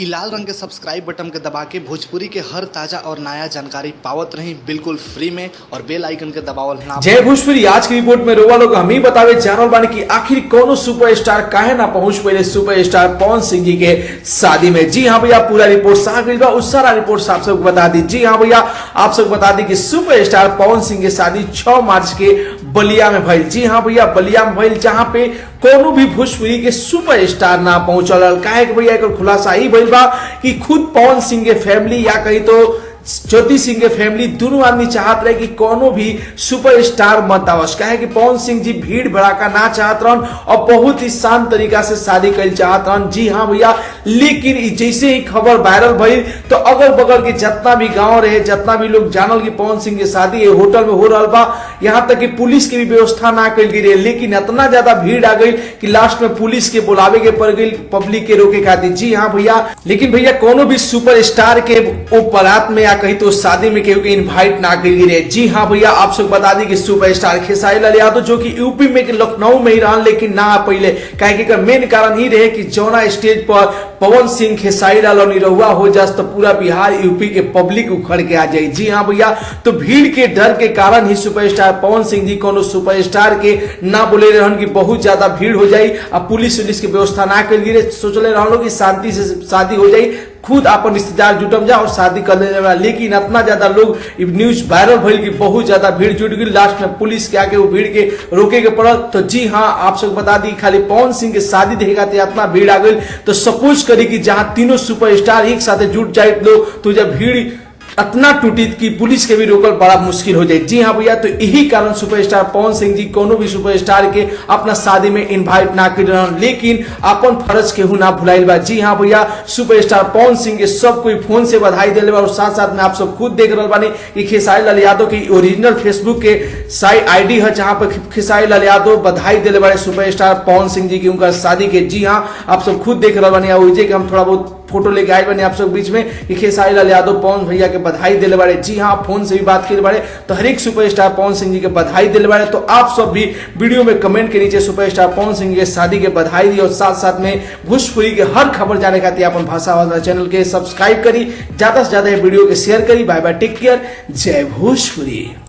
इ लाल रंग के सब्सक्राइब बटन के दबा के भोजपुरी के हर ताजा और नया जानकारी पावत रही बिल्कुल फ्री में और बेल आइकन के दबावल ना जय भोजपुरी आज की रिपोर्ट में रोवा लोग हम ही बतावे जानल बानी कि आखिर कोनो सुपरस्टार काहे ना पहुंच पहले सुपरस्टार पवन सिंह जी के शादी में जी हाँ भैया पूरा रिपोर्ट साफ गई बा उस सारा रिपोर्ट आप सबको बता दी जी हाँ भैया आप सबको बता दी कि सुपरस्टार पवन सिंह के शादी 6 मार्च के बलिया में भइल जी हाँ भैया बलिया में भइल जहाँ पे कोनो भी भोजपुरी के सुपरस्टार ना पहुंचल काहे कि भैया एकर खुलासा ही भइल बा कि खुद पवन सिंह के फैमिली या कहीं तो ज्योति सिंह के फैमिली दोनों आदमी चाहत रहे कि कोनो भी सुपरस्टार मत आवस काहे कि पवन सिंह जी भीड़ भड़ाका ना चाहत रहन और बहुत ही शांत तरीका से शादी कर चाहत रहन जी हाँ भैया लेकिन इ जैसे ही खबर वायरल भइल तो अगल बगल के जितना भी गांव रहे जितना भी लोग जानल कि पवन सिंह के शादी ये होटल में हो रहा बा यहाँ तक कि पुलिस की भी व्यवस्था ना कल गई रहे लेकिन इतना ज्यादा भीड़ आ गई कि लास्ट में पुलिस के बुलावे के पड़ गई पब्लिक के रोके खातिर जी हाँ भैया लेकिन भैया कोनो भी सुपरस्टार के वो बारात में या कहीं तो शादी में केहू के इनवाइट ना कर रहे जी हाँ भैया आप सब बता दी कि सुपरस्टार खेसारी लाल यादव जो कि यूपी में लखनऊ में ही रहन लेकिन ना पहले काहे कि मेन कारण ही रहे कि जौना स्टेज पर पवन सिंह खेसारी लाल और निरहुआ हो जास तो पूरा बिहार यूपी के पब्लिक उखड़ के आ जाए जी हाँ भैया तो भीड़ के डर के कारण ही सुपरस्टार पवन सिंह जी कोनो सुपरस्टार के ना बोले रहन कि बहुत ज्यादा भीड़ हो जाई और पुलिस उलिस के व्यवस्था ना कर गिरे सोचले रहन कि शांति से शादी हो जाई खुद अपन रिश्तेदार जुटम जा और शादी कर ले लेकिन इतना ज्यादा लोग न्यूज वायरल भइल कि बहुत ज्यादा भीड़ जुट गई लास्ट में पुलिस के आके वो भीड़ के रोके के पड़ल तो जी हाँ आप सब बता दी खाली पवन सिंह के शादी देखेगा तो इतना भीड़ आ गई तो सपोज करी कि जहाँ तीनों सुपरस्टार एक साथ जुट जाए लोग तो जब भीड़ इतना टूटी कि पुलिस के भी रोकल बड़ा मुश्किल हो जाए जी हाँ भैया तो यही कारण सुपरस्टार पवन सिंह जी कोनो भी सुपरस्टार के अपना शादी में इनवाइट ना कर रहे लेकिन अपन फर्ज केहू ना भुलाइल बा जी हाँ भैया सुपरस्टार पवन सिंह के सब कोई फोन से बधाई दिले बा और साथ साथ में आप सब खुद देख रहे बानी कि खेसारी लाल यादव की ओरिजिनल फेसबुक के साइट आईडी है जहाँ पर खेसारी लाल यादव बधाई दिले बड़े सुपरस्टार पवन सिंह जी की उनका शादी के जी हाँ आप सब खुद देख रहे बानी ओजे के हम थोड़ा बहुत फोटो लेके आए बने आप सब बीच में कि खेसारी लाल यादव पवन भैया के बधाई दिले बारे जी हाँ फोन से भी बात करे बारे तो हर एक सुपरस्टार पवन सिंह जी के बधाई दिले बारे तो आप सब भी वीडियो में कमेंट के नीचे सुपरस्टार पवन सिंह के शादी के बधाई दी और साथ साथ में भोजपुरी के हर खबर जाने खातिर अपन भाषा वाला चैनल के सब्सक्राइब करी ज्यादा से ज्यादा वीडियो के शेयर करी बाय बाय टेक केयर जय भोजपुरी